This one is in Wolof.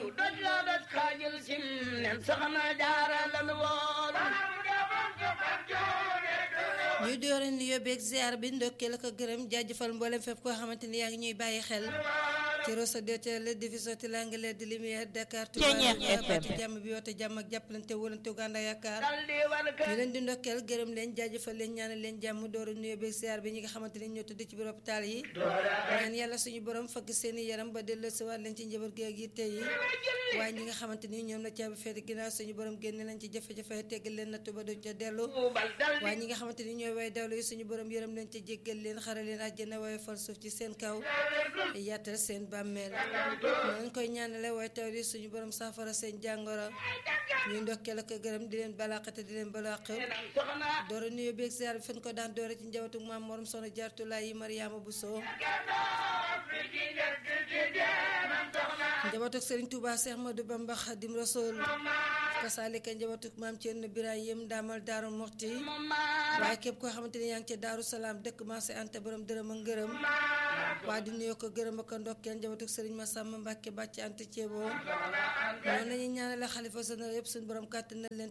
doj la doj xaajul sim nen soxna jaara lan woon ñuy dooreen li yóbbeeg ziar bi ndokkeel ko gërëm jaajëfal mboolem fépp koo xamante ni yaa ngi ñuy bàyyi xel ci Rosso DTL division ti l'anglais de lumière Dakar Touba baati jàmm bi woote jàmm ak jàppalante wóolante gànda yaakaar dal di war ka ñu leen di ndokkeel gërëm leen jaajëfal leen ñaanal leen jàmm dooru nuyoo beeg ziar bi ñi nga xamante ni ñoo tudd ci biir hôpital yi ñaan yàlla suñu borom fëgg seeni yaram ba delloo si waat leen ci njaboot gi ak yitte yi waaye ñi nga xamante ni ñoom la caabi feete ginnaaw suñu borom génne leen ci jafe-jafe teggal leen nattu ba du ca dellu tuubal dal di waaye ñi nga xamante ni ñooy way dawlu yi suñu borom yërëm leen ca jéggal leen xare leen àjjana waaye fal suuf ci seen kaw yaatal seen bàmmeel noonu koy ñaanale waaye taw yi suñu borom saafara seen jàngoro ñuy ndokkeel ak gërëm di leen balaaxate di leen balaax soxna doora nuyu beeg ziar bi fan ko daan doore ci njabootu maam morom soxna jaartulaay yi Mariama Bousso njabootu Serigne Touba Cheikh Madou Bamba Khadim Rasoul kasaalika njabootu maam Thierno Birahim daamal Daaru Muxti waaye képp koo xamante ni yaa ngi ca Daaru Salaam dëkk Maase Anta borom dërëm ak ngërëm waa di nuyoo ko gërëm ak ndokkeel njabootu Serigne Massamba Mbacke bàcc Anta Thiebo noonu la ñuy ñaanale xalifa général yëpp suñu borom kàttan na leen